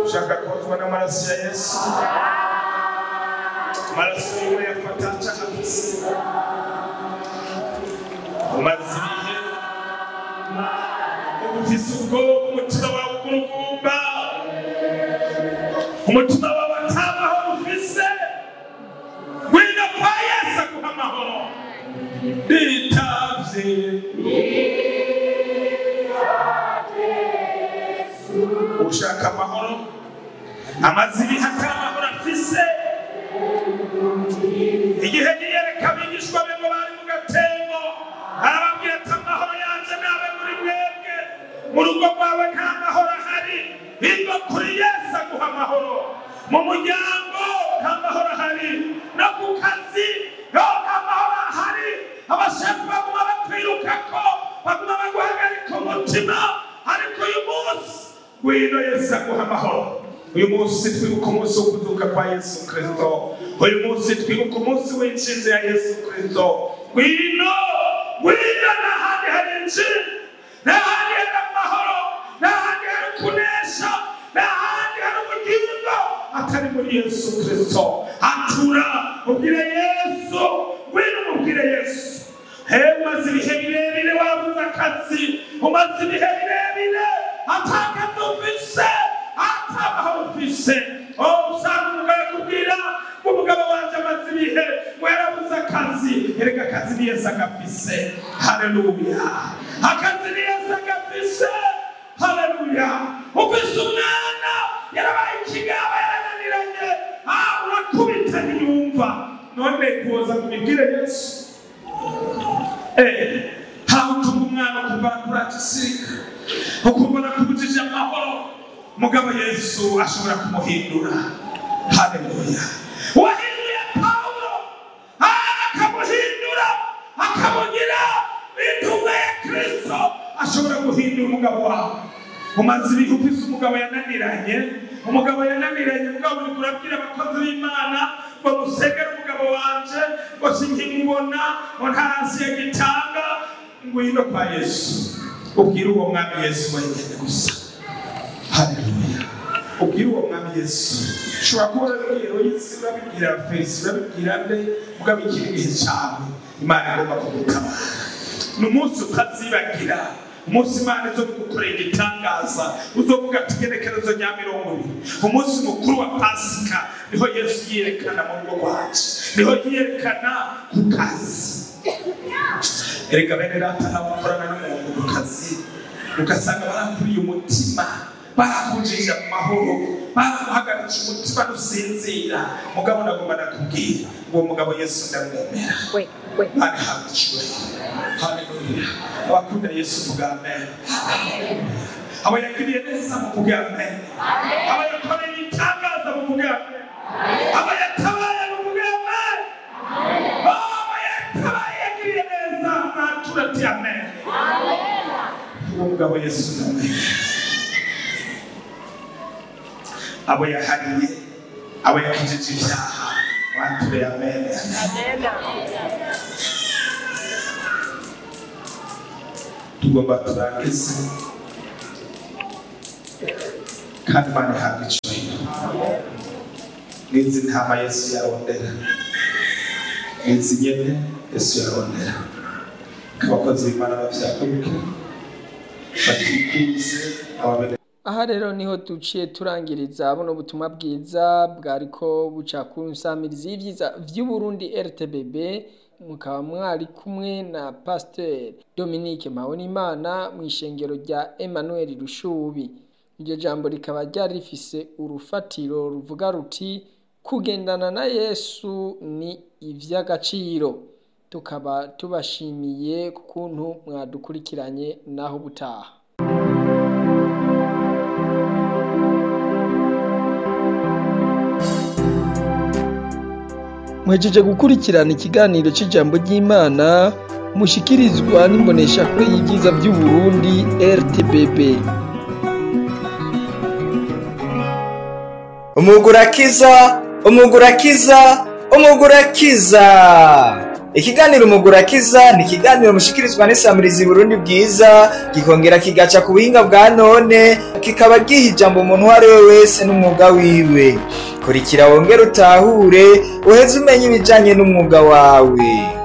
ushaka kozwa n'amaraso ya yesu amaraso yiwe yafata cagafise umaze ibihe ufise ubwoba umutima wawe ugurugumba umutima wawe atamahoro ufise ngwino kwa yesu aguha amahoro bitavye ushaka amahoro amaze ibihe atari amahoro afise igihe yiyereka abigishwa be ngo bari mu gatembo arababwira ati amahoro yanje nabe muri mwebwe mu rugo rwawe nta mahoro ahari biva kuri yesu aguha amahoro mu muryango nta mahoro ahari no ku kazi no nta mahoro ahari abashefu baguma bakwirukako baguma baguhagarika umutima ariko uyu munsi ngwino yesu aguha amahoro uyu munsi twibuka umunsi wo kuzuka kwa yesu kirisito uyu munsi twibuka umunsi w'inshinzi ya yesu kirisito ngwino ngwino n'ahandi hari injiri n'ahandi hari amahoro n'ahandi hari kunesha n'ahandi hari ubugingo atari muri yesu kirisito atura ubwire yesu ngwino umubwire yesu hewe umaze ibihe birebire wabuze akazi umaze ibihe birebire atakazi ufise atamahoro ufise oh usanga umugabo akubwira ngo umugabo wanje amaze ibihe ngo yarabuze akazi erega akazi ni yesu agafise haleluya akazi ni yesu agafise haleluya ufise umwana yarabaye ikigaba yarananiranye ah urakubita ntiyumva none kuza kubibwire yesu Eh, hawutuma umwana kuva kuragisirika ukumva nakubujije amahoro mugabo yesu ashobora kumuhindura haleluya wahinduye pawulo akamuhindura akamugira intumwa ya kristo ashobora guhindura umugabo wawe umaze ibihe ufise umugabo yananiranye umugabo yananiranye mugabo uriko urabwira abakozi b'imana ngo musegere umugabo wanje ngo sinkimubona ngo ntarasi yagitanga ngwino kwa yesu ubwire uwo mwami yesu wenyene gusa haleluya ubwire uwo mwami yesu ushobora kuba urabibwira yesu urabibwira fesi urabibwira nde mugabo ikiri gihe cawe imana igomba kugutabara ni umunsi utazibagira umunsi imana izo gukorera igitangaza uzovuga ati igenekerezo rya mirongo ibiri umunsi mukuru wa pasika niho yesu yiyerekana mu rugo rwacu niho yiyerekana ku kazi erega bene data nabo bakorana n'umuntu ku kazi ugasanga barakuriye umutima barakujije mu mahoro baraguhagaritse umutima nusinzira mugabo nagomba nakubwira uwo mugabo yesu ndamwemera Wait, wait. Bari habwa icyubahiro haleluya abakunda yesu vuga amen abo yagiriye neza muvuge amen abo yakoreye ibitangaza muvuge amen abo yatabaye muvuge amen abo yatabaye yagiriye neza mwatura ati amen uwo mugabo yesu ndamwemera abo yahariye abo yakijije ibyaha mwature amen tugomba turangize kandi imana ihabwa icyubahiro n'izi ntama yesu yarondera n'izi nyene yesu yarondera abakozi b'imana bavyakuruke batikuze ababene aha rero niho duciye turangiriza buno butumwa bwiza bwariko buca ku nsamirizi y'ivyiza vy'uburundi rtbb mukaba mwari kumwe na pasiteri dominique mpabonimana mu ishengero rya emmanuel rushubi iryo jambo rikaba ryari rifise urufatiro ruvuga ruti kugendana na yesu ni ivy'agaciro tukaba tubashimiye ku kuntu mwadukurikiranye naho ubutaha mwejeje gukurikirana ikiganiro cy'ijambo ry'imana mushikirizwa n'imboneshakure y'ibyiza by'uburundi rtbb umugurakiza umugurakiza umugurakiza ikiganiro umugura kiza ni ikiganiro mushikirizwa n'isamirizi burundi bwiza gikongera kigaca ku buhinga bwa none kikaba giha ijambo umuntu uwo ari we wese n'umwuga wiwe kurikira wongere utahure uheze umenya ibijanye n'umwuga wawe